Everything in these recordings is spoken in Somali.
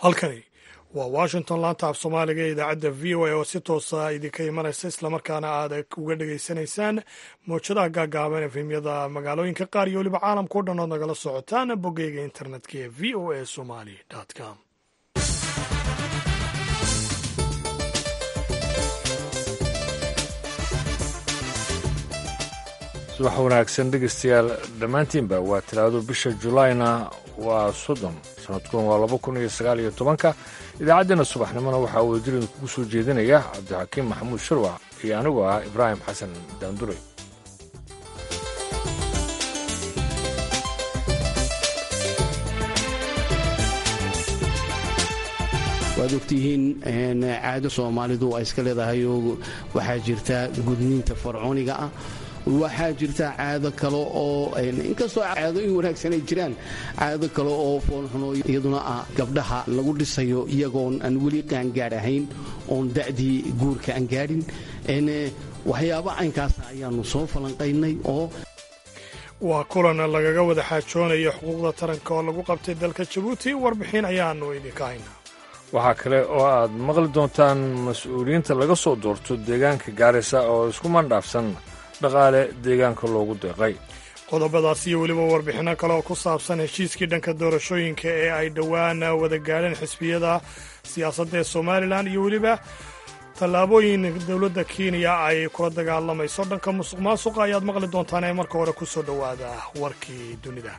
halkani waa washington laanta af soomaaliga ee idaacadda v o a oo si toosa idinka imanaysa islamarkaana aad uga dhegaysanaysaan mowjadaha gaagaaban efemyada magaalooyinka qaar iyo weliba caalamka o dhan ood nagala socotaan boggeyga internetka ee v o a somali com subax wanaagsan dhegeystayaal dhammaantiinba waa talaado bisha julaayna waa soddon sanadkun waa laba kun iyo sagaal iyo tobanka idaacaddeenna subaxnimona waxaa wadajir idinkugu soo jeedinaya cabdixakiim maxamuud sharwac iyo anigoo ah ibraahim xasan daanduray waad ogtihiin caado soomaalidu ay iska leedahay oo waxaa jirta gudniinta farcooniga ah waxaa jirta caado kale oo inkastoo caadooyin wanaagsan ay jiraan caado kale oo foolxuno iyaduna ah gabdhaha lagu dhisayo iyagoon aan weli qaangaadh ahayn oon da'dii guurka aan gaadhin waxyaaba caynkaasa ayaannu soo falanqaynay oo waa kulan lagaga wada xaajoonayo xuquuqda taranka oo lagu qabtay dalka jabuuti warbixin ayaanu idinka haynaa waxaa kale oo aad maqli doontaan mas-uuliyiinta laga soo doorto deegaanka gaarisa oo isku mandhaafsan dhaqaale deegaanka loogu deeqay qodobadaas iyo weliba warbixinno kale oo ku saabsan heshiiskii dhanka doorashooyinka ee ay dhowaan wada gaadheen xisbiyada siyaasadda ee somalilan iyo weliba tallaabooyin dowladda kenya ay kula dagaalamayso dhanka musuq maasuqa ayaad maqli doontaan ee marka hore ku soo dhowaada warkii dunida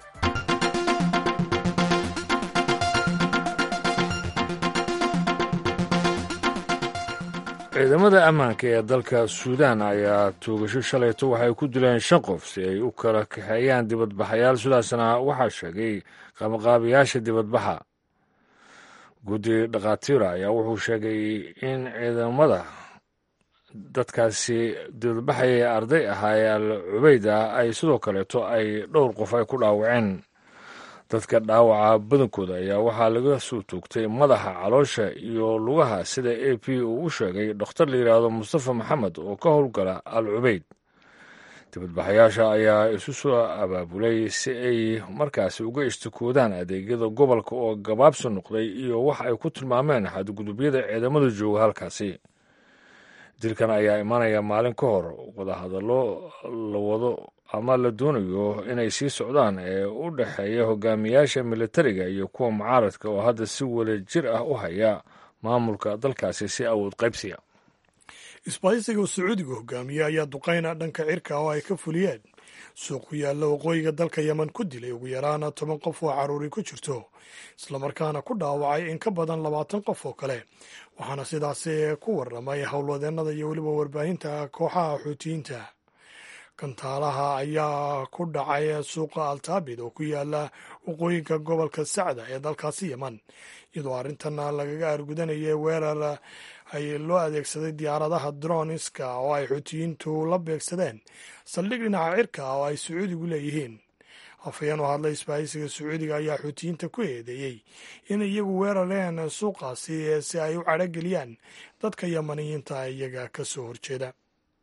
ciidamada ammaanka ee dalka suudaan ayaa toogasho shalayto waxay ku dileen shan qof si ay u kala kaxeeyaan dibadbaxayaal sidaasna waxaa sheegay qabanqaabayaasha dibadbaxa guddi dhakhaatiira ayaa wuxuu sheegay in ciidamada dadkaasi dibadbaxaya ee arday ahaa ee al cubayda ay sidoo kaleeto ay dhowr qof ay ku dhaawaceen dadka dhaawaca badankooda ayaa waxaa laga soo toogtay madaxa caloosha iyo lugaha sida a p uu u sheegay dokhtar la yidhaahdo mustafa maxamed oo ka howlgala al cubayd dibadbaxayaasha ayaa isu soo abaabulay si ay markaasi uga istikoodaan adeegyada gobolka oo gabaabsi noqday iyo wax ay ku tilmaameen xadgudubyada ciidamada jooga halkaasi dilkan ayaa imanaya maalin ka hor wadahadallo la wado ama la doonayo inay sii socdaan ee u dhexeeya hogaamiyaasha militariga iyo kuwa mucaaradka oo hadda si wada jir ah u haya maamulka dalkaasi si awood qaybsiya isbaahisiga uu sacuudiga hogaamiye ayaa duqayna dhanka cirka oo ay ka fuliyeen suuq ku yaalla waqooyiga dalka yemen ku dilay ugu yaraana toban qof oo caruuri ku jirto islamarkaana ku dhaawacay in ka badan labaatan qof oo kale waxaana sidaasi ku warramay howlwadeennada iyo weliba warbaahinta kooxaha xuutiyiinta kantaalaha ayaa ku dhacay suuqa altaabid oo ku yaala waqooyinka gobolka sacda ee dalkaasi yeman iyadoo arrintan lagaga argudanayay weerar ay loo adeegsaday diyaaradaha droniska oo ay xuutiyiintu la beegsadeen saldhig dhinaca cirka oo ay sacuudigu leeyihiin afhayeen u hadlay isbaahisiga sacuudiga ayaa xuutiyiinta ku eedeeyey inay iyagu weerareen suuqaasi si ay u cadhogeliyaan dadka yamaniyiinta iyaga ka soo horjeeda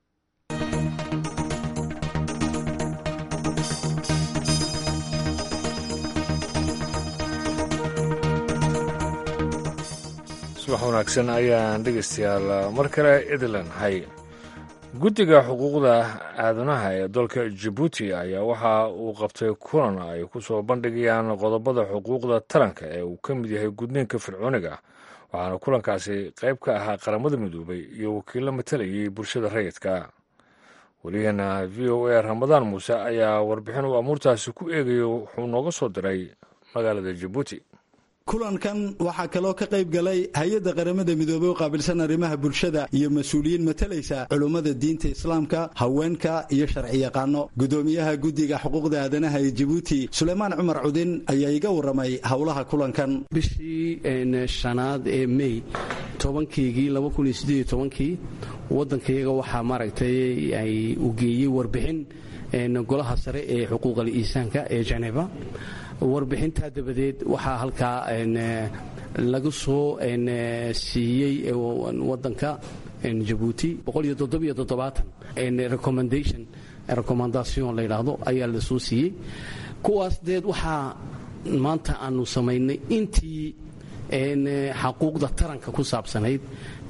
subax wanaagsan ayaan dhegaystayaal mar kale idlan hay guddiga xuquuqda aadanaha ee dalka jabuuti ayaa waxa uu qabtay kulan ay ku soo bandhigayaan qodobada xuquuqda taranka ee uu ka mid yahay gudniinka fircooniga waxaana kulankaasi qayb ka ahaa qaramada midoobay iyo wakiillo matalayay bulshada rayidka weliyaheena v o a ramadaan muuse ayaa warbixin uu amuurtaasi ku eegayo wuxuu nooga soo diray magaalada jabuuti kulankan waxaa kaloo ka qayb galay hay-adda qaramada midoobey u qaabilsan arrimaha bulshada iyo mas-uuliyiin matalaysa culummada diinta islaamka haweenka iyo sharciyaqaano gudoomiyaha guddiga xuquuqda aadanaha ee jabuuti suleymaan cumar cudin ayaa iga warramay howlaha kulankan bishii shanaad ee mey tobankeygii labakuniyosideedtobankii waddankayaga waxaa maaragtay ay u geeyey warbixin golaha sare ee xuquuqal iisaanka ee jeneva warbixintaa dabadeed waxaa halkaa laga soo siiyey wadanka jabuuti recommendation recommendation la yidhaahdo ayaa la soo siiyey kuwaas deed waxaa maanta aanu samaynay intii xaquuqda taranka ku saabsanayd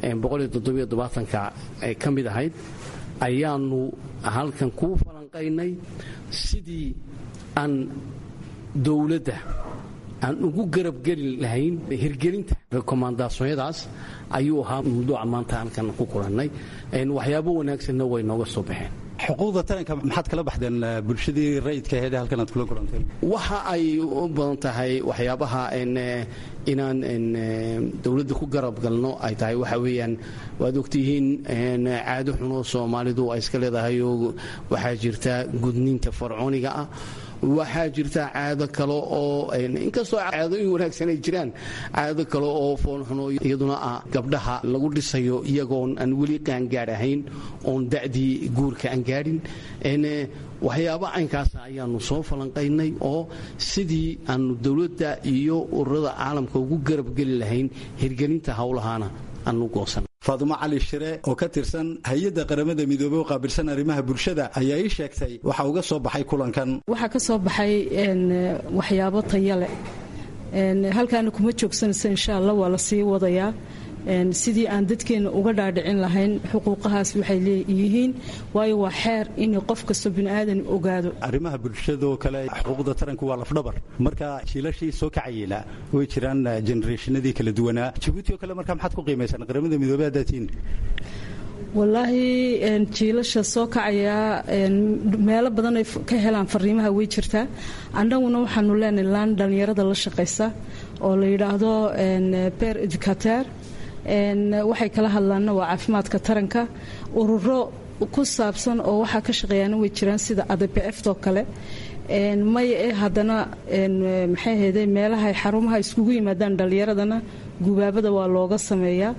ka ka mid ahayd ayaanu halkan kuu falanqaynay sidii aan dowladda aan ugu garabgeli lahayn hirgelinta rekomandaasonyadaas ayuu ahaa mawduuca maanta halkan ku kulannay waxyaabo wanaagsanna way nooga soo baxeen xuquuqda taranka maxaad kala baxdeen bulshadii rayidka aheed halkan aad kula kulanteen waxa ay u badan tahay waxyaabaha inaan dowladda ku garab galno ay tahay waxa weeyaan waad ogtihiin caado xunoo soomaalidu ay iska leedahay oo waxaa jirta gudniinta farcooniga ah waxaa jirta caado kale oo inkastoo caadooyin wanaagsan ay jiraan caado kale oo foolxuno iyaduna ah gabdhaha lagu dhisayo iyagoon aan weli qaangaad ahayn oon da'dii guurka aan gaadhin waxyaaba caynkaasa ayaanu soo falanqaynay oo sidii aanu dowladda iyo ururada caalamka ugu garabgeli lahayn hirgelinta howlahaana aanu goosan faadumo cali shire oo ka tirsan hay-adda qaramada midoobey u qaabilsan arrimaha bulshada ayaa ii sheegtay waxa uga soo baxay kulankan waxaa ka soo baxay waxyaabo tayale halkaana kuma joogsanaysa insha allah waa la sii wadayaa sidii aan dadkeenna uga dhaadhicin lahayn xuquuqahaas waxay leeyihiin waayo waa xeer in qof kastoo biniaadan ogaado arrimaha bulshadoo kale xuquuqda taranku waa lafdhabar marka jiilashii soo kacayela way jiraan genereeshinadii kala duwanaa jabuuti oo kale marka maxaad ku qiimaysaan qaramada midoobey hadaatiin wallaahi jiilasha soo kacaya meelo badan ay ka helaan fariimaha way jirtaa annaguna waxaanu leenahay laan dhallinyarada la shaqaysa oo la yidhaahdo ber educater waxay kala hadlaanna waa caafimaadka taranka ururo ku saabsan oo waxaa ka shaqeeyaana way jiraan sida adpftoo kale maya ee haddana maxay ahayde meelaha xarumaha iskugu yimaadaan dhallinyaradana gubaabada waa looga sameeyaa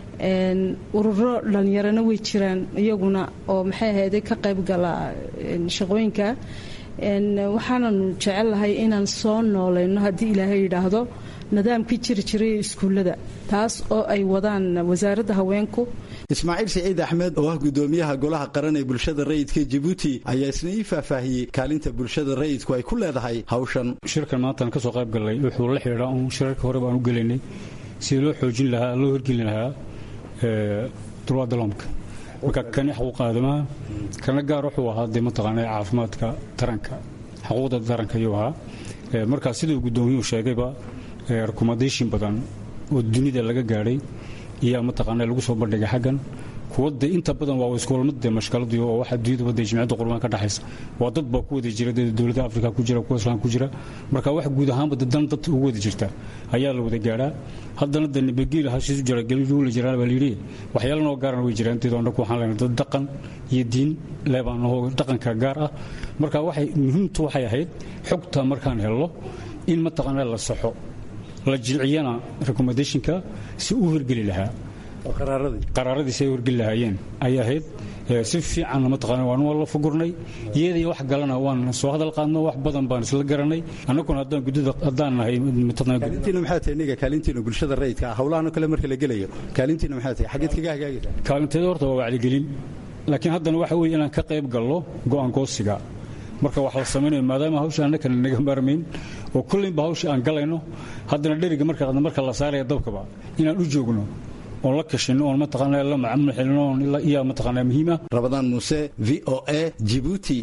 ururo dhallinyarana way jiraan iyaguna oo maxay ahayde ka qayb gala shaqooyinka waxaananu jecellahay inaan soo noolayno haddii ilaahay yidhaahdo nidaamkii jiri jiray iskuullada taas oo ay wadaan wasaaradda haweenku ismaaciil siciid axmed oo ah gudoomiyaha golaha qaran ee bulshada rayidka jabuuti ayaa isna ii faahfaahiyey kaalinta bulshada rayidku ay ku leedahay hawshan shirkan maantaan ka soo qayb gallay wuxuu la xidhiidhaa uun shirarka hore baan u gelaynay sidii loo xoojin lahaa loo horgelin lahaa dulwaadaloomka marka kani xaquuqa aadamaha kana gaar wuxuu ahaa dee mataqaana caafimaadka taranka xaquuqda taranka ayuu ahaa markaa siduu gudoomiyuhu sheegayba rekomandation badan oo dunida laga gaadhay iyaa mataqaana lagu soo bandhigay xaggan kuwa de inta badan waa iskuulmad de mashkaladu oo waxa duniyada wadda jimciyadda qurban ka dhaxaysa waa dad baa ku wada jira dowladda afrika ku jira kuwa islaam ku jira marka wax guud ahaanba dan dad ugu wada jirta ayaa la wada gaadhaa haddana de nabadgeel hashiisu jira gelijuula jiraan baa layidhi waxyaala noo gaaran way jiraan inteedo annaku waxaan leenahay dad dhaqan iyo diin leebaan ahoo dhaqanka gaar ah marka waxay muhiimtu waxay ahayd xogta markaan helno in mataqaana la saxo la jilciyana recommendationka si u hirgeli lahaa qaraaradiisi ay horgeli lahaayeen ayay ahayd si fiicanna mataqaana waan waa la fugurnay iyadii wax galana waan soo hadal qaadno wax badan baan isla garanay annaguna haddaan guddida haddaan nahay kaalintiina maxaa tahay niga kaalintiina bulshada rayidka ah howlahan kale marka la gelayo kaalintiina maxaa tahay xageed kaga hagaagaysaa kaalinteeda horta waa wacyigelin laakiin haddana waxa weeye inaan ka qayb gallo go'aan goosiga marka wax la samaynayo maadaama hawsha annakana naga maarmayn oo kullinba hawsha aan galayno haddana dheriga marka marka la saaraya dabkaba inaan u joogno oon la kashino oon mataqaana la macamul xilino oon iyaa mataqaana muhiima rabadaan muuse v o a jibuuti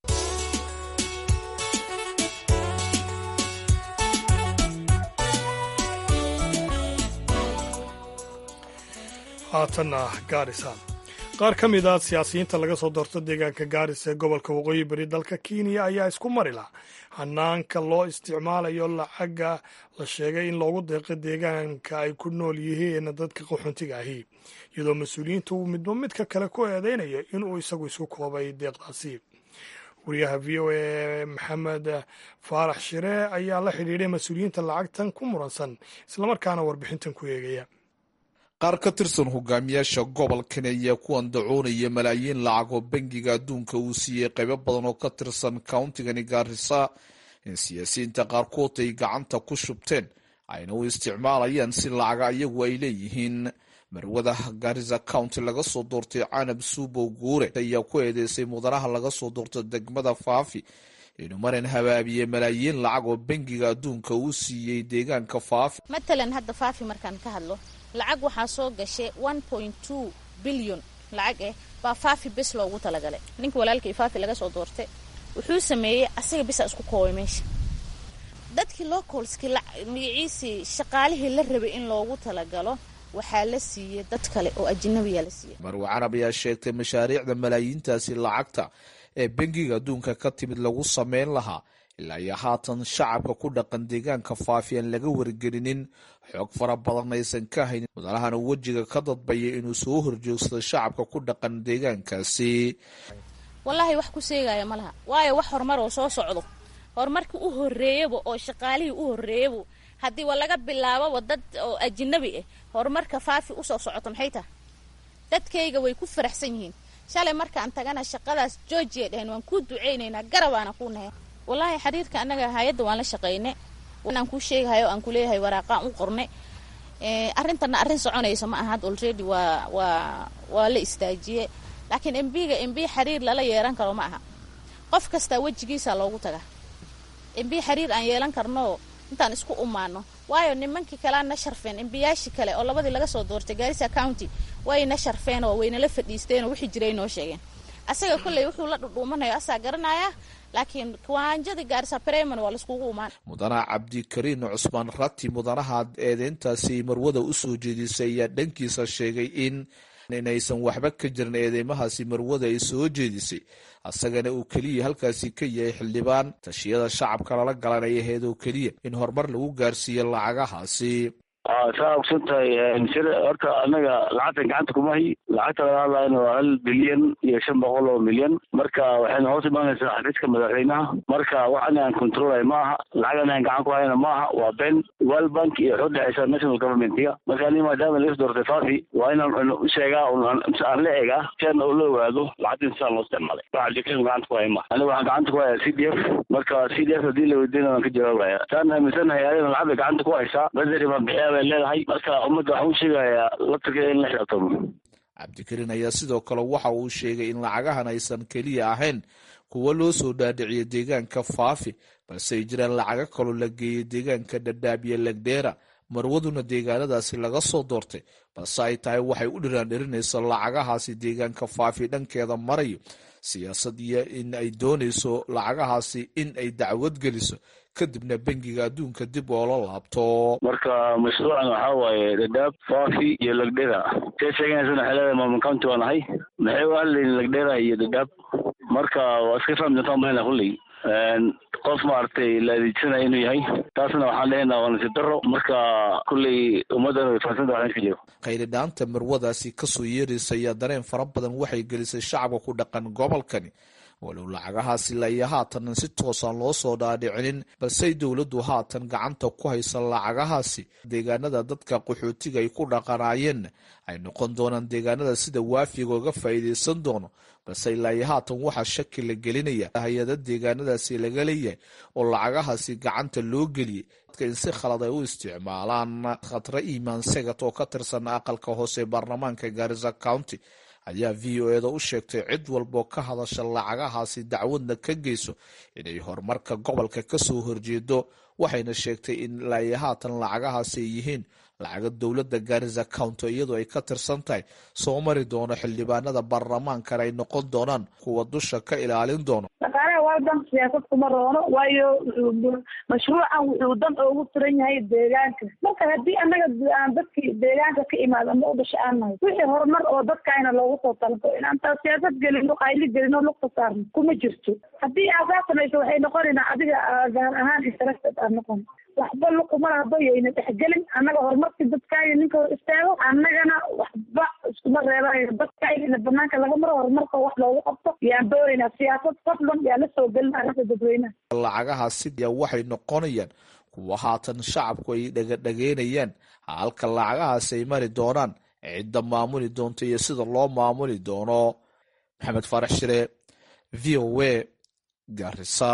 haatanna gaarisa qaar ka mid a siyaasiyiinta laga soo doorto deegaanka gaaris ee gobolka waqooyi bari dalka kenya ayaa isku mari lah hanaanka loo isticmaalayo lacaga la sheegay in loogu deeqo deegaanka ay ku nool yihiin dadka qaxoontiga ahi iyadoo mas-uuliyiinta uu midba midka kale ku eedeynaya inuu isagu isku koobay deeqdaasi wariyaha v o a maxamed faarax shire ayaa la xidhiidhay mas-uuliyiinta lacagtan ku muransan islamarkaana warbixintan ku eegaya qaar ka tirsan hogaamiyaasha gobolkan ayaa ku andacoonaya malaayiin lacag oo bangiga adduunka uu siiyey qaybo badan oo ka tirsan countigani gaarisa in siyaasiyiinta qaarkood ay gacanta ku shubteen ayna u isticmaalayaan si lacaga iyagu ay leeyihiin marwada gaarisa county laga soo doortay canab suubow guure ayaa ku eedeysay mudanaha laga soo doortay degmada faafi inuu marin habaabiye malaayiin lacag oo bangiga adduunka uu siiyey deegaanka faafi matalan hadda faafi markaan ka hadlo lacag waxaa soo gashay one point two bilyon lacag eh baa faafi bes loogu talagalay ninka walaalkii faafi laga soo doortay wuxuu sameeyey asaga bisa isku koobay meesha dadkii localskii magaciisii shaqaalihii la rabay in loogu talagalo waxaa la siiyey dad kale oo ajnabiya la siiyey marwe carab ayaa sheegtay mashaariicda malaayiintaasi lacagta ee bangiga adduunka ka timid lagu sameyn lahaa ilaa iyo haatan shacabka ku dhaqan deegaanka faafi aan laga wargelinin xoog fara badan aysan ka haynin mudanahan uu wejiga ka dadbayay inuu soo horjoogsado shacabka ku dhaqan deegaankaasi wallaahi wax ku seegaya ma laha waayo wax horumar oo soo socdo horumarkii u horeeyaba oo shaqaalihii u horeeyaba haddii wa laga bilaababa dad oo ajinabi ah horumarka faafi usoo socoto maxay tahay dadkayga way ku faraxsan yihiin shalay markaan tagana shaqadaas georgia dheheen waan kuu duceynaynaa garabaana kuu nahay wallaahi xiriirka annaga hay-adda waan la shaqaynay aan kuu sheegahayo aan kuleeyahay waraaqaan u qornay arrintana arrin soconaysa ma aha already waa waa waa la istaajiyey laakiin embiga embi xiriir lala yeelan karo ma aha qof kastaa wejigiisa loogu tagaa embi xiriir aan yeelan karno intaan isku umaano waayo nimankii kalea na sharfeen embiyaashii kale oo labadii laga soo doortay gaarisa county way na sharfeen oo waynala fadhiisteen oo wixii jiray noo sheegeen asaga kolley wuxuu la dhudhuumanayo asaa garanaya laakiin kiwaanjadii gaarisa breman waa laiskugu umaan mudanaha cabdikariin cusmaan rati mudanaha eedeyntaasi marwada u soo jeedisay ayaa dhankiisa sheegay in inaysan waxba ka jirin eedeymahaasi marwada ay soo jeedisay asagana uu keliya halkaasi ka yahay xildhibaan tashiyada shacabka lala galanaya aheed oo keliya in horumar lagu gaarsiiyo lacagahaasi saa ogsan tahay sida horta anaga lacagtan gacanta kumahay lacagta laga hadlayna waa hal bilyan iyo shan boqol oo milyan marka waxayna hoos imaanaysaa xafiiska madaxweynaha marka wax anagaan controlay ma aha lacag anagaan gacan ku hayna ma aha waa ben world bank iyo waxu dhexeysa national governmentiga marka ani maadaama laga doortay fafi waa inaan u sheegaa aan la egaa si aan la ogaado lacagtan sidaan loo isticmaalay waxa jikada gacanta ku haya ma aniga waxaan gacanta ku haya c d f marka c d f hadii la weydiina waan ka jawaabaya saan aaminsanahay ayadana lacagda gacanta ku haysaa badari baan bixiya bay leedahay marka ummadda waxaan u sheegayaa laftirkeeda in la xisaabtamo cabdikariin ayaa sidoo kale waxa uu sheegay in lacagahan aysan keliya ahayn kuwo loo soo dhaadhiciyo deegaanka faafi balse ay jiraan lacago kaloo la geeyay deegaanka dhadhaabiye legdheera marwaduna deegaanadaasi laga soo doortay balse ay tahay waxay u dhiraandhirinayso lacagahaasi deegaanka faafi dhankeeda marayo siyaasad iyo in ay doonayso lacagahaasi in ay dacwad geliso kadibna bangiga adduunka dib oola laabto marka mashruucan waxaa waaye dhadhaab faafi iyo lagdhera see sheeganaysana waxay leedahay maamul county waa nahay maxay u hadlayin lagdhera iyo dhadhaab marka waa iska fahmi doontaan malena kulley qof maaragtay la adeegsanaya inuu yahay taasna waxaan lehenaa waa nasiib daro marka kulley ummaddana way fahansanta waxaan iska jiro khayridhaanta marwadaasi kasoo yeeraysa ayaa dareen fara badan waxay gelisay shacabka ku dhaqan gobolkani walow lacagahaasi laiyo haatan si toosaan loo soo dhaadhicinin balse dowladdu haatan gacanta ku haysa lacagahaasi deegaanada dadka qaxootiga ay ku dhaqanaayeen ay noqon doonaan deegaanada sida waafiga oga faa'iidaysan doono balse ilaayo haatan waxaa shaki la gelinaya hay-ada deegaanadaasi laga leeyahay oo lacagahaasi gacanta loo geliyey dadka in si khalad ay u isticmaalaan khatre imaan segat oo ka tirsan aqalka hoose baarlamaanka gaarisa county ayaa v o eda u sheegtay cid walboo ka hadasha lacagahaasi dacwadna ka geyso inay horumarka gobolka kasoo horjeedo waxayna sheegtay in ilaayo haatan lacagahaasi ay yihiin lacaga dowladda gaarisa county iyadoo ay ka tirsan tahay soo mari doono xildhibaanada baarlamaankana ay noqon doonaan kuwa dusha ka ilaalin doono dhaqaalaha waldan siyaasad kuma roono waayo mashruucan wuxuu dan oogu furan yahay deegaanka marka haddii annaga aan dadkii deegaanka ka imaado ama u dhasha aan nahay wixii horumar oo dadkaayna loogu soo talabo inaan taa siyaasad gelino qayli gelino lugta saarno kuma jirto haddii aasaa samayso waxay noqonaynaa adiga gaar ahaan interested aad noqon waxba luqumala haba yayna dhexgelin annaga horumarkii dadkaaga ninka hor istaago annagana waxba iskuma reebanayno dadkaagana banaanka laga maro horumarka wax loogu qabto yaan doonaynaa siyaasad fadlan yaa la soo gelin arrinta dadweynaha lacagahaasi ayaa waxay noqonayaan kuwa haatan shacabku ay dhagadhageynayaan halka lacagahaasi ay mari doonaan cidda maamuli doonto iyo sida loo maamuli doono maxamed faarax shire v o a garisa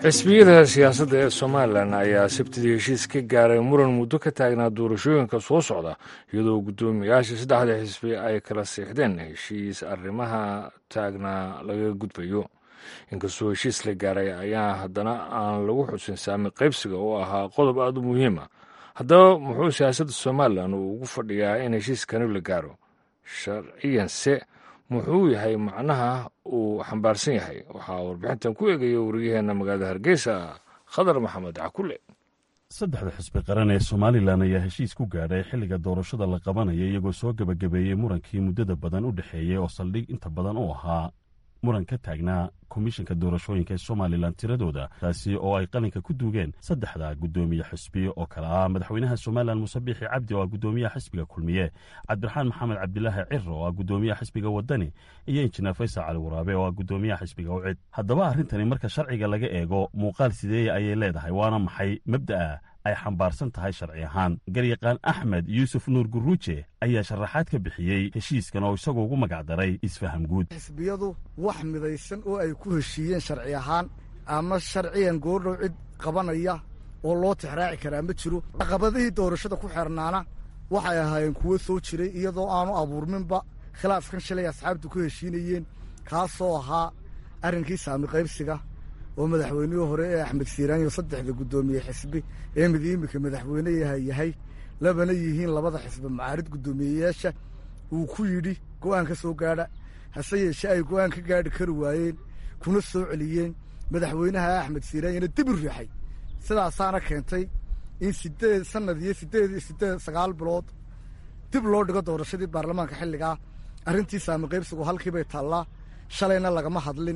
xisbiyada siyaasadda ee somalilan ayaa sabtidii heshiis ka gaaray muran muddo ka taagnaa doorashooyinka soo socda iyadoo guddoomiyaasha saddexda xisbi ay kala siixdeen heshiis arrimaha taagnaa laga gudbayo inkastoo heshiis la gaaray ayaa haddana aan lagu xusin saami qaybsiga oo ahaa qodob aad u muhiima haddaba muxuu siyaasadda somalilan uu ugu fadhiyaa in heshiiskani la gaaro sharciyanse muxuu yahay macnaha uu xambaarsan yahay waxaa warbixintan ku eegaya wariyaheenna magaalada hargeysa khadar maxamed cakule saddexda xisbi qaran ee somalilan ayaa heshiis ku gaadhay xilliga doorashada la qabanaya iyagoo soo gebagabeeyey murankii muddada badan u dhexeeyey oo saldhig inta badan u ahaa muran ka taagnaa komishanka doorashooyinka ee somalilan tiradooda taasi oo ay qalinka ku duugeen saddexda guddoomiye xisbi oo kale ah madaxweynaha somalilan muuse biixi cabdi oo ah guddoomiyaha xisbiga kulmiye cabdiraxmaan maxamed cabdilaahi ciro oo ah guddoomiyaha xisbiga wadani iyo injineer faysal cali waraabe oo ah guddoomiyaha xisbiga ucid haddaba arrintani marka sharciga laga eego muuqaal sideeya ayay leedahay waana maxay mabda'a ay xambaarsan tahay sharci ahaan garyaqaan axmed yuusuf nuur guruuje ayaa sharaxaad ka bixiyey heshiiskan oo isagu ugu magacdaray isfaham guud xisbiyadu wax midaysan oo ay ku heshiiyeen sharci ahaan ama sharciyan goordhow cid qabanaya oo loo tixraaci karaa ma jiro caqabadihii doorashada ku xeernaana waxay ahaayeen kuwo soo jiray iyadoo aanu abuurminba khilaafkan shalay asxaabtu ku heshiinayeen kaasoo ahaa arrinkii saami qaybsiga oo madaxweynihii hore ee axmed siiraanyo saddexda guddoomiye xisbi ee mid iminka madaxweyne yahay labana yihiin labada xisbi macaarid guddoomiyeyaasha uu ku yidhi go'aan ka soo gaadha hase yeeshee ay go'aan ka gaadhi kari waayeen kuna soo celiyeen madaxweynaha axmed siiraanyona dib u riixay sidaasaana keentay in sideed sanad iyo sideed iyo sideed sagaal bilood dib loo dhigo doorashadii baarlamaanka xilligaa arrintii saami qaybsigu halkiibay taallaa shalayna lagama hadlin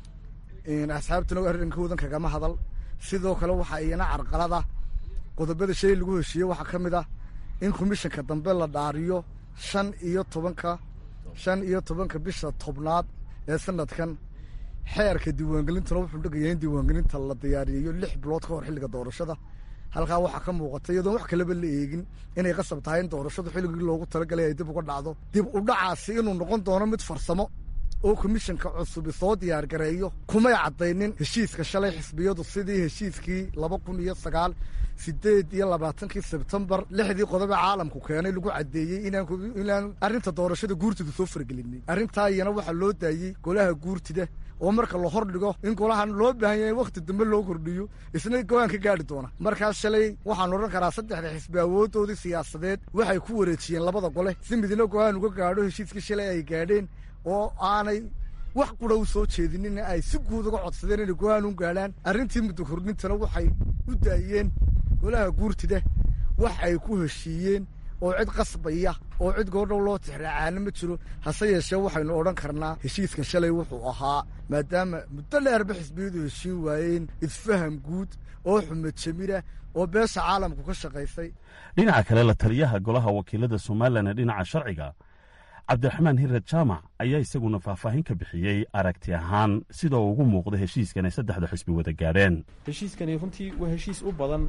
asxaabtuna arrinkoodan kagama hadal sidoo kale waxaa iyana carqalada qodobada shay lagu heshiiye waxaa ka mid ah in komishanka dambe la dhaariyo shan iyo tobanka shan iyo tobanka bisha tobnaad ee sanadkan xeerka diiwaangelintuna wuxuu dhegaya in diiwaangelinta la diyaariyeyo lix bilood ka hor xilliga doorashada halkaa waxaa ka muuqata iyadoon wax kaleba la eegin inay qasab tahay in doorashadu xilligii loogu talagalay ay dib uga dhacdo dib u dhacaasi inuu noqon doono mid farsamo oo komishanka cusubi soo diyaar gareeyo kumay caddaynin heshiiska shalay xisbiyadu sidii heshiiskii laba kun iyo sagaal sideed iyo labaatankii sebtembar lixdii qodobe caalamku keenay lagu caddeeyey inaan arrinta doorashada guurtida soo fargelinin arrintaa iyana waxaa loo daayey golaha guurtida oo marka la hor dhigo in golahan loo baahan yahay wakhti dambe loo kordhiyo isna go-aan ka gaadhi doona markaas shalay waxaan odhan karaa saddexda xisbi awooddoodii siyaasadeed waxay ku wareejiyeen labada gole si midna go-aan uga gaadho heshiiskii shalay ay gaadheen oo aanay wax qura u soo jeedinin ay si guud uga codsadeen inay go-aan u gaadhaan arrintii muddo kordhintana waxay u daayeen golaha guurtida wax ay ku heshiiyeen oo cid qasbaya oo cid goordhow loo tixraacaana ma jiro hase yeeshee waxaynu odhan karnaa heshiiskan shalay wuxuu ahaa maadaama muddo dheerba xisbiyadu heshiin waayeen isfaham guud oo xumad jamira oo beesha caalamku ka shaqaysay dhinaca kale la taliyaha golaha wakiilada somalilan ee dhinaca sharciga cabdiraxmaan hirad jaamac ayaa isaguna faahfaahin ka bixiyey aragti ahaan sida uu ugu muuqda heshiiskan ay saddexda xisbi wada gaadheen heshiiskani runtii waa heshiis u badan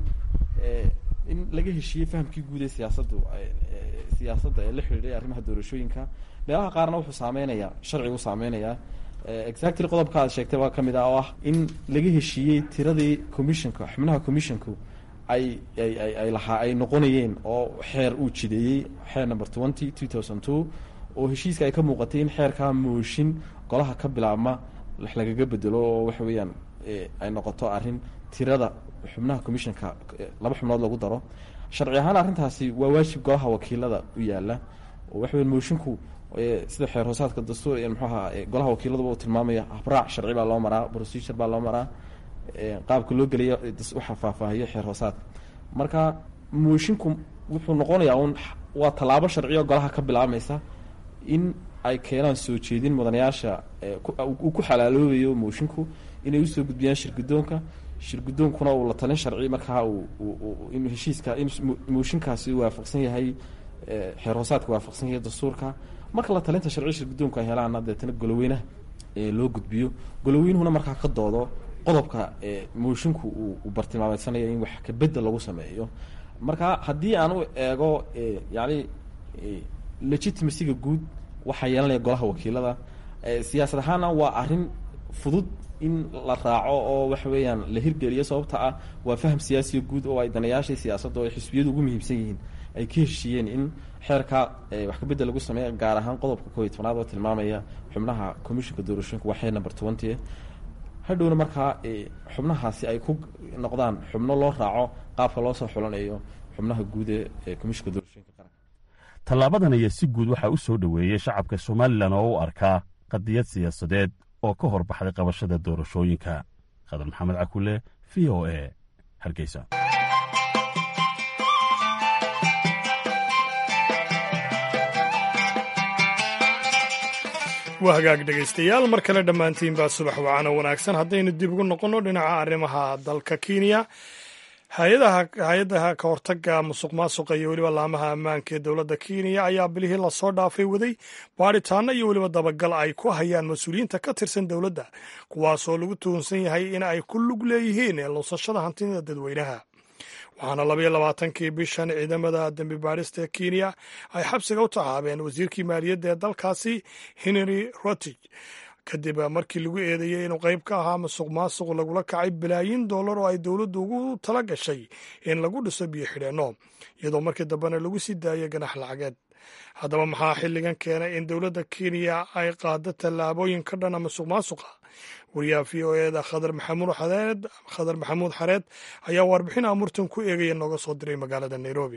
in laga heshiiyey fahamkii guud ee siyaasadu siyaasadda ee la xidhiidhay arrimaha doorashooyinka meelaha qaarna wuxuu saameynayaa sharcigu saameynayaa exactly qodobka aad sheegtay waa ka mid ah oo ah in laga heshiiyey tiradii commissionka xubnaha commissionku ay ay ay ay lahaa ay noqonayeen oo xeer uu jideeyey xeer number twenty two thousand two oo heshiiska ay ka muuqatay in xeerkaa mooshin golaha ka bilaabma wax lagaga bedelo oo waxa weeyaan ay noqoto arrin tirada xubnaha commissionka laba xubnood lagu daro sharci ahaan arrintaasi waa waajib golaha wakiilada u yaala oo waxa weya moshinku sida xeer hoosaadka dastuur muxuu ahaa golaha wakiiladuba uu tilmaamaya habraac sharci baa loo maraa procedure baa loo maraa qaabka loo geliya waxaa faahfaahiyo xeer hoosaadka marka moshinku wuxuu noqonayaa un waa tallaabo sharciyo golaha ka bilaabmaysa in ay keenaan soo jeedin mudanayaasha uu ku xalaaloobayo moshinku inay usoo gudbiyaan shirgudoonka shirgudoonkuna uu la talin sharci markaa in heshiiska in mooshinkaasi waafaqsan yahay xeer hoosaadka waafaqsan yahay dastuurka marka la talinta sharci shirgudoonku ay helaana deetana goloweynaha loo gudbiyo goloweynuhuna markaa ka doodo qodobka moshinku uu bartilmaameydsanaya in wax kabedel lagu sameeyo marka haddii aan u eego yani legitimacyga guud waxaa yeelanaya golaha wakiilada siyaasad ahaana waa arrin fudud in la raaco oo waxa weeyaan la hirgeliyo sababta ah waa faham siyaasiya guud oo ay danayaashii siyaasadda oo ay xisbiyadu ugu muhiimsan yihiin ay ka heshiiyeen in xeerka wax kabedel lagu sameeya gaar ahaan qodobka kooiy tobnaad oo tilmaamaya xubnaha commissionka doorashooyinka waa xeer number twenty hadhowna markaa xubnahaasi ay ku noqdaan xubno loo raaco qaabka loo soo xulanayo xubnaha guud ee commissionka doorashooyinka qaranka tallaabadan ayaa si guud waxaa u soo dhoweeyey shacabka somalilan oo u arkaa qadiyad siyaasadeed oo ka hor baxday qabashada doorashooyinka khadar maxamed cakule v o e hargeysa waa hagaag dhegaystayaal mar kale dhammaantiin baa subax wacana wanaagsan haddaynu dib ugu noqonno dhinaca arrimaha dalka kenya hay-adaha ka hortaga musuq maasuqa iyo weliba laamaha ammaanka ee dowladda kenya ayaa bilihii lasoo dhaafay waday baadhitaano iyo weliba dabagal ay ku hayaan mas-uuliyiinta ka tirsan dowladda kuwaasoo lagu tuhunsan yahay in ay ku lug leeyihiin lunsashada hantida dadweynaha waxaana labaiyo labaatankii bishan ciidamada dembi baadhista ee kenya ay xabsiga u taxaabeen wasiirkii maaliyadda ee dalkaasi henry rotich kadib markii lagu eedeeyey inuu qayb ka ahaa masuq maasuq lagula kacay bilaayin dollar oo ay dowladdu ugu tala gashay in lagu dhiso biyo xidheenno iyadoo markii dambena lagu sii daayay ganax lacageed haddaba maxaa xilligan keenay in dowladda kenya ay qaado tallaabooyin ka dhana masuq maasuqa wariyaha v o eda khadar maxamuud xareed khadar maxamuud xareed ayaa warbixin amurtan ku eegaya nooga soo diray magaalada nairobi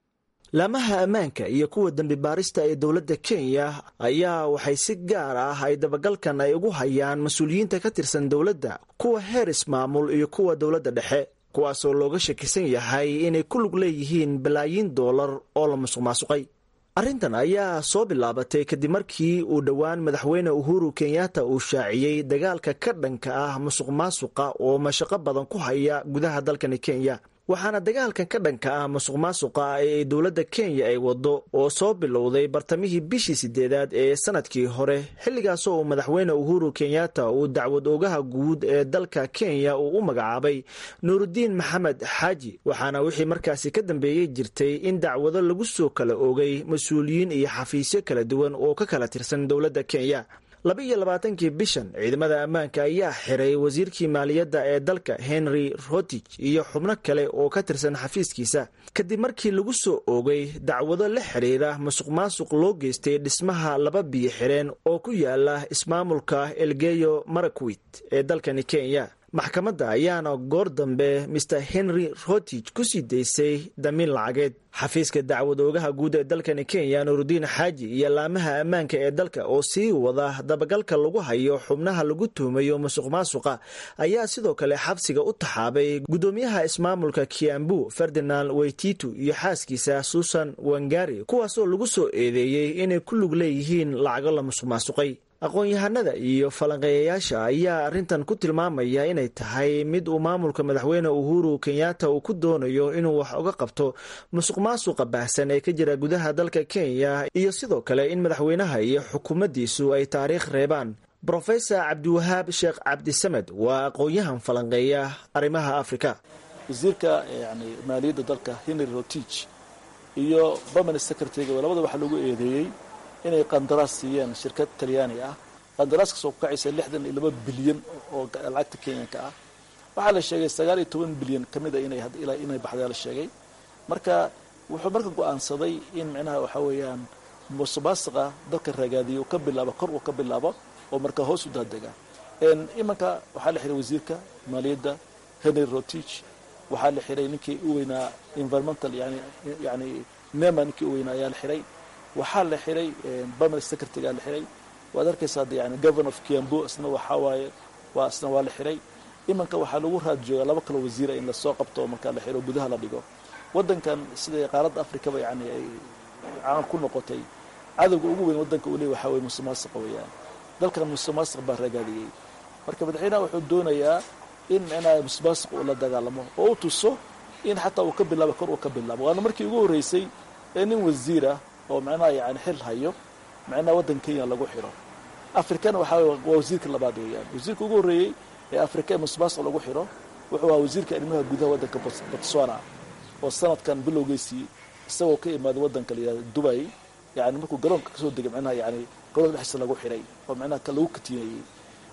laamaha ammaanka iyo kuwa dembi baarista ee dowladda kenya ayaa waxay si gaar ah ay dabagalkan ay ugu hayaan mas-uuliyiinta ka tirsan dowladda kuwa heer ismaamul iyo kuwa dowladda dhexe kuwaasoo looga shakisan yahay inay ku lug leeyihiin balaayiin doolar oo la musuq maasuqay arrintan ayaa soo bilaabatay kadib markii uu dhowaan madaxweyne uhuru kenyatta uu shaaciyey dagaalka ka dhanka ah musuq maasuqa oo mashaqo badan ku haya gudaha dalkani kenya waxaana dagaalkan ka dhanka ah musuq maasuqa ee dowladda kenya ay waddo oo soo bilowday bartamihii bishii sideedaad ee sanadkii hore xilligaasoo uu madaxweyne uhuru kenyatta uu dacwad ogaha guud ee dalka kenya uu u magacaabay nuurudiin maxamed xaaji waxaana wixii markaasi ka dambeeyey jirtay in dacwado lagu soo kala oogay mas-uuliyiin iyo xafiisyo kala duwan oo ka kala tirsan dowladda kenya laba iyo labaatankii bishan ciidamada ammaanka ayaa xiray wasiirkii maaliyadda ee dalka henry rotich iyo xubno kale oo ka tirsan xafiiskiisa kadib markii lagu soo oogay dacwado la xidhiira masuq maasuq loo geystay dhismaha laba biyo xireen oo ku yaala ismaamulka elgeyo marakwit ee dalkani kenya maxkamadda ayaana goor dambe master henry rotich ku sii daysay damiin lacageed xafiiska dacwad oogaha guud ee dalkani kenya nuurudiin xaaji iyo laamaha ammaanka ee dalka oo sii wada dabagalka lagu hayo xubnaha lagu tuhumayo musuq maasuqa ayaa sidoo kale xabsiga u taxaabay guddoomiyaha ismaamulka kiambu ferdinand weytitu iyo xaaskiisa susan wangari kuwaasoo lagu soo eedeeyey inay ku lug leeyihiin lacago la musuq maasuqay aqoon-yahanada iyo falanqeeyayaasha ayaa arrintan ku tilmaamaya inay tahay mid uu maamulka madaxweyne uhuru kenyatta uu ku doonayo inuu wax uga qabto musuq maasuqa baahsan ee ka jira gudaha dalka kenya iyo sidoo kale in madaxweynaha iyo xukuumaddiisu ay taariikh reebaan brofesor cabdiwahaab sheekh cabdisamed waa aqoon-yahan falanqeeya arrimaha afrika wasiirka yani maaliyadda dalka henry rotich iyo permanent secretary labada waxaa lagu eedeeyey inay qandaraas siiyeen shirkad talyaani ah qandaraaskaas oo ku kacaysa lixdan iyo laba bilyan oo lacagta kenyanka ah waxaa la sheegay sagaal iyo toban bilyan ka mid a inay inay baxdaa la sheegay marka wuxuu marka go-aansaday in micnaha waxaa weeyaan musuqmaasuqa dalka ragaadiya uu ka bilaabo kor uu ka bilaabo oo marka hoos u daadega imanka waxaa la xiray wasiirka maaliyadda henry rotich waxaa la xiray ninkii u weynaa environmental yani yani nema ninkii u weynaa ayaa la xiray waxaa la xiray permanent secretaryga la xiray waad arkaysaa de yani governor of kiambu isna waxaa waaye waa isna waa la xiray imanka waxaa lagu raad joogaa laba kaloo wasiira in lasoo qabto markaa la xiro gudaha la dhigo wadankan sida qaaradda africaba yani ay caan ku noqotay cadowga ugu weyn wadanka uu leey waxaa weye musuqmaasuqa weeyaan dalkan musuqmaasuq baa ragaadiyey marka madaxweynaha wuxuu doonayaa in micnaha musuqmaasuq uu la dagaalamo oo u tuso in xataa uu ka bilaabo kor uu ka bilaabo waana markii ugu horreysay ee nin wasiirah oo macnaha yani xil hayo macnaha waddan kenya lagu xiro afrikana waxaa waa wasiirka labaad weeyaan wasiirka ugu horreeyey ee afrika ee musuqmaasuq lagu xiro wuxuu ahaa wasiirka arrimaha gudaha waddanka botswana oo sanadkan bilowgeysii isagoo ka imaaday waddanka la yihahdo dubay yani markuu garoonka kasoo degay macnaha yani garoonka dhexdiisa lagu xiray oo macnaha lagu katiinayey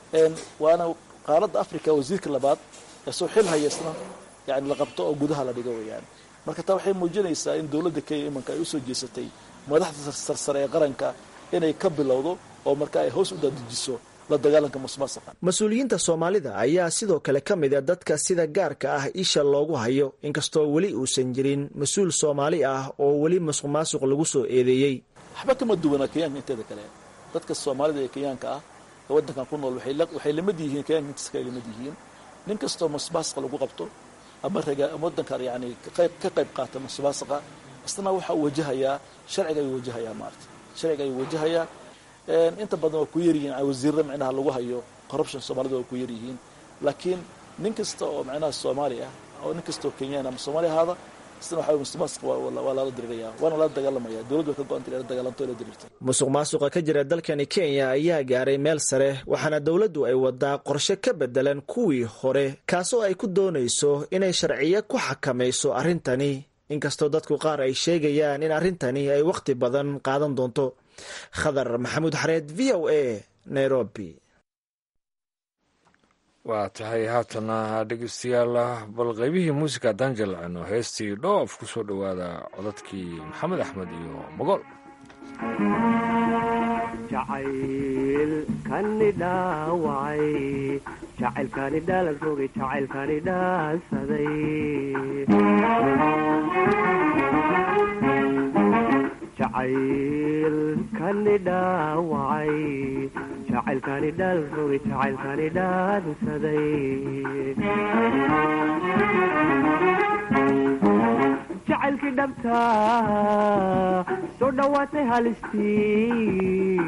waana qaaradda africa wasiirka labaad ee soo xil hayaysna yani la qabto oo gudaha la dhigo weeyaan marka taa waxay muujinaysaa in dowladda kenya imanka ay usoo jeesatay madaxda sarsare ee qaranka inay ka bilowdo oo marka ay hoos u dadejiso la dagaalanka musuqmaasuqa mas-uuliyiinta soomaalida ayaa sidoo kale ka mid a dadka sida gaarka ah isha loogu hayo inkastoo weli uusan jirin mas-uul soomaali ah oo weli musuq maasuq lagu soo eedeeyey waxba kama duwanaa kenyaanka inteeda kale dadka soomaalida ee kenyaanka ah ee waddankan ku nool waxay lamid yihiin kenyaanka intiisa kale lamid yihiin nin kastoo musuqmaasuqa lagu qabto ama raga ama waddankan yani qayb ka qayb qaata musuqmaasuqa isna waxa uu wajahayaa sharciga ayuu wajahayaa maarata sharciga ayuu wajahayaa inta badan waa ku yaryihiin wasiirra micnaha lagu hayo corruption soomaalida waa ku yaryihiin laakiin nin kasta oo micnaha soomaali ah oo nin kasta oo kenyaan ama soomaali ahaada isna waxa musuqmaasuq waa lala diriraya waana lala dagaalamaya dowladdu way ka go-anta inay la dagaalanto la dirirto musuq maasuqa ka jira dalkani kenya ayaa gaaray meel sare waxaana dowladdu ay wadaa qorshe ka bedelan kuwii hore kaasoo ay ku doonayso inay sharciyo ku xakamayso arrintani inkastoo dadku qaar ay sheegayaan in arrintani ay wakhti badan qaadan doonto khadar maxamuud xareed v o a nairobi waa tahay haatana dhegeystayaal bal qaybihii muusika haddaan jalcino heestii dhoof ku soo dhowaada codadkii maxamed axmed iyo mogol jacaylkani dhaawacay jacaylkani dhaalan rogay jacaylkani dhaansaday jacaylkani dhaawacay jacaylkani dhaal rogay jacaylkani dhaansaday jacaylkii dhabta soo dhowaatay halistii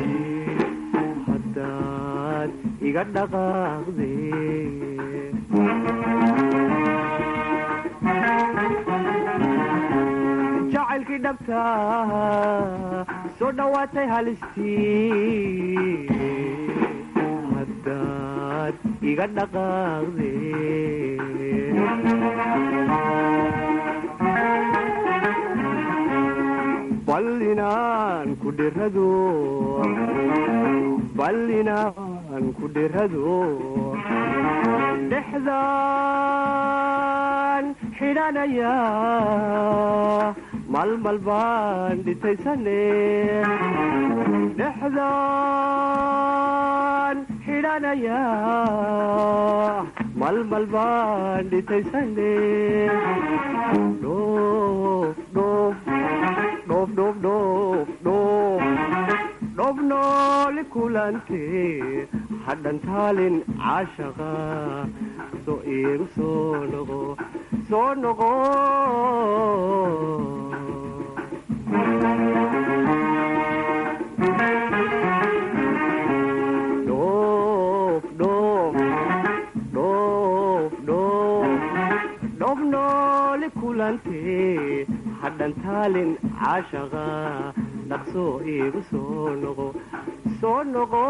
haddaad iga dhaqaaqde jacaylkii dhabta soo dhowaatay halistii haddaad iga dhaqaaqde bal inaan ku dhirado bal inaan ku dhirado dhexdaan xidhanaya malmal baan dhitaysane dhexdaan xidhanaya malmal baan dhitaysane dhoof dhoof dhoof dhoof dhoof dhoof dhoof nooli kulante hadhan taalin caashaqa soo iigu soo noqo soo noqo dhoof dhoof dhoof dhoof dhoof nooli kulante hadhan taalin caashaqa dhaqsoo iigu soo noqo soo noqo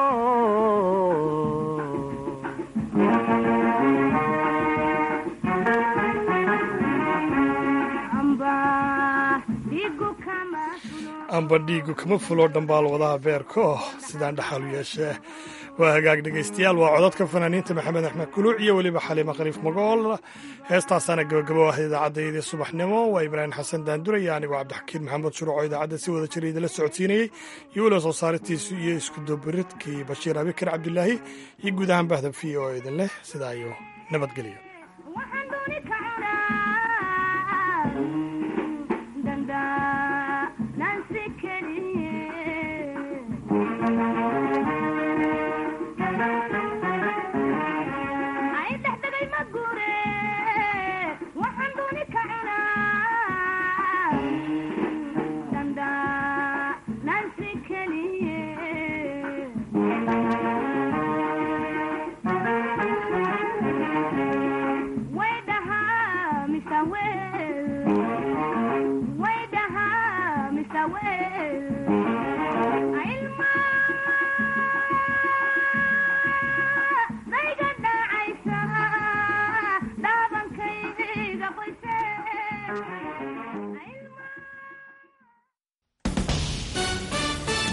amba dhiigu kama fulo dhambaal wadaha beerko sidaan dhaxalu yeeshee waa hagaag dhegaystayaal waa codadka fanaaniinta maxamed axmed kuluuc iyo weliba xaliima khaliif magool heestaasaana gabagabo ah idaacaddayadii subaxnimo waa ibraahim xasan daanduraya anigoo cabdixakiin maxamed shuruuco idaacadda si wada jira idinla socodsiinayey iyo weliba soo saaritiisu iyo iskudubiridkii bashiir abikar cabdilaahi iyo guud ahaan bahda v o idin leh sidaa iyo nabadgelyo Nancy Kelly